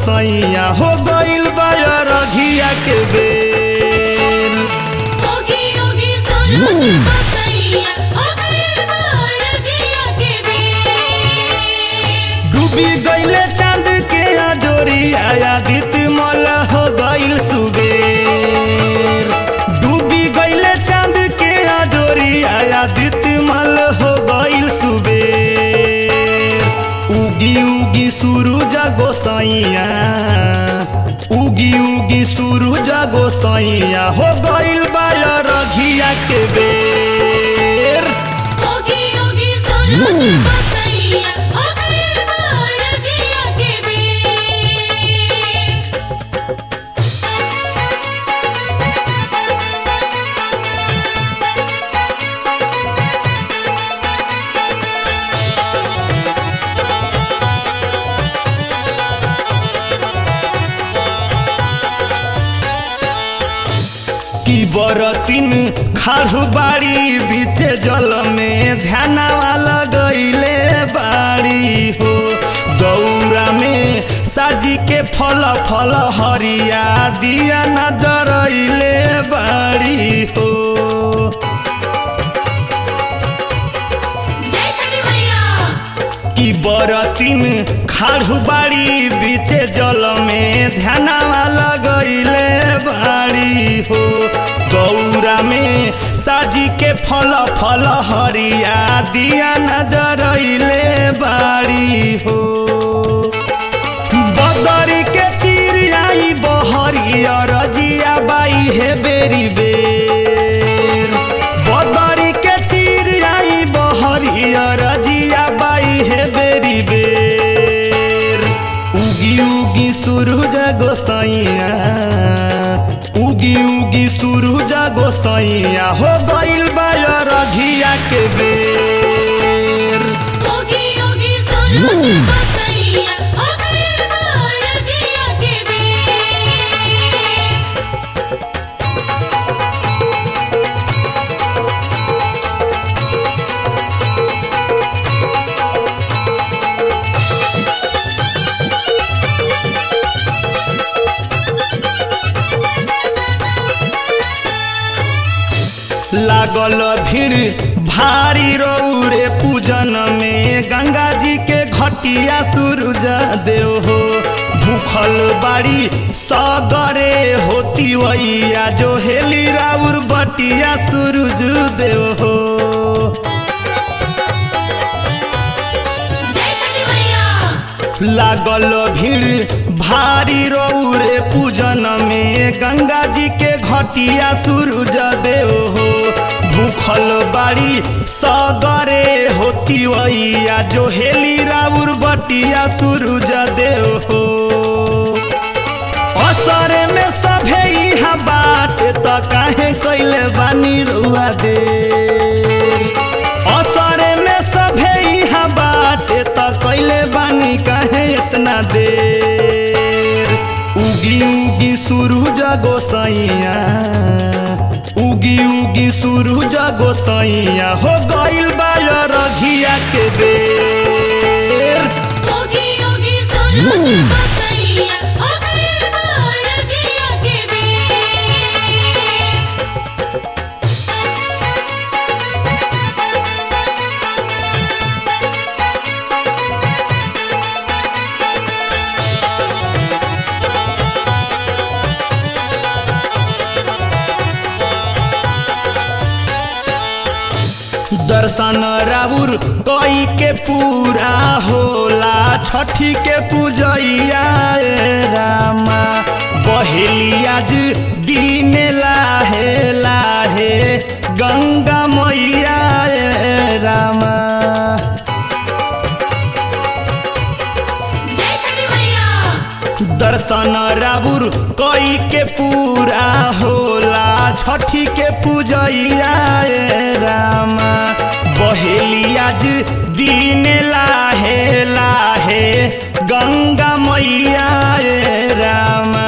गोसैया हो गइल रघिया के बेर ओगी ओगी सूरज गोसैया हो गइल बा रगिया के बेर डूबी गइले चांद के अजोरिया आदित मल हो गइल सुबेर डूबी गइले चांद के अजोरिया आदित मल हो गइल सुबेर उगी उगी सूरज गोसैया उगी उगी सूरज गोसैया हो गइल रघिया के बेर ओगी ओगी सूरज गोसैया हो गइल बा रगिया के बेर की बरतिन खाड़ू बाड़ी बीच जल में ध्यानवा लगैले बाड़ी हो दौरा में साजी के फल फल हरिया दिया नजरैले बाड़ी हो जय छठी मैया की बरतिन खाड़ू बाड़ी बीच जल में ध्यानवा लगैले बाड़ी हो गौरा में साजी के फल फल हरिया दिया नजरैले बाड़ी हो बदरी के चिड़ियाई बहरी रजिया बाई हे बेरी बेर बदरी के चिड़ियाई बहरी रजिया बाई हे बेरी बेर उगी उगी सूरज गोसैया उगी उगी सूरज गोसैया हो गइल रघिया के बेर ओगी ओगी सूरज गोसैया हो गइल बा रगिया के बेर लागल भीड़ भारी रौरे पूजन में गंगा जी के घटिया सूरज देव हो भूखल बाड़ी सगरे होती वैया जो हेली राउर बटिया सूरज देव हो जय छठी मैया लागल भीड़ भारी रौरे पूजन में गंगा जी के घटिया सूरज देव हो भूखल बाड़ी सगरे होती वैया जो हेली राउर बटिया सूरज देव हो असरे में सभे इहा बाट त काहे कैले बानी रुआ दे असरे में सभे इहा बाट त कैले बानी काहे इतना देर उगी उगी सूरज गोसैया उगी उगी सूरज गोसैया हो गइल रघिया के बेर ओगी ओगी सूरज गोसैया हो गइल बा रगिया के बेर दर्शन राउर कई के पूरा होला छठी के पूजैया ए रामा बहेली आज दिन लाहे लाहे गंगा मैया ए रामा जय छठी मैया दर्शन राउर कई के पूरा होला छठी के पूजैया ए रामा बहेली आज दिन लाहे लाहे गंगा मैया ए रामा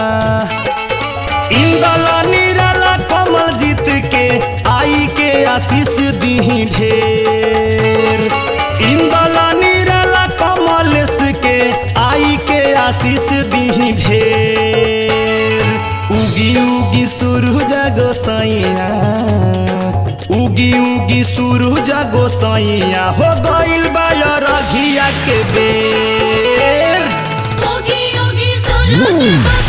इंदल निराला कमल जीत के आई के आशीष दी ढेर इंदल निराला कमलेश के आई के आशीष दी दी ढेर उगी उगी सूरज गोसैया उगी उगी सूरज गोसैया हो गइल बा रघिया के बेर ओगी ओगी सूरज को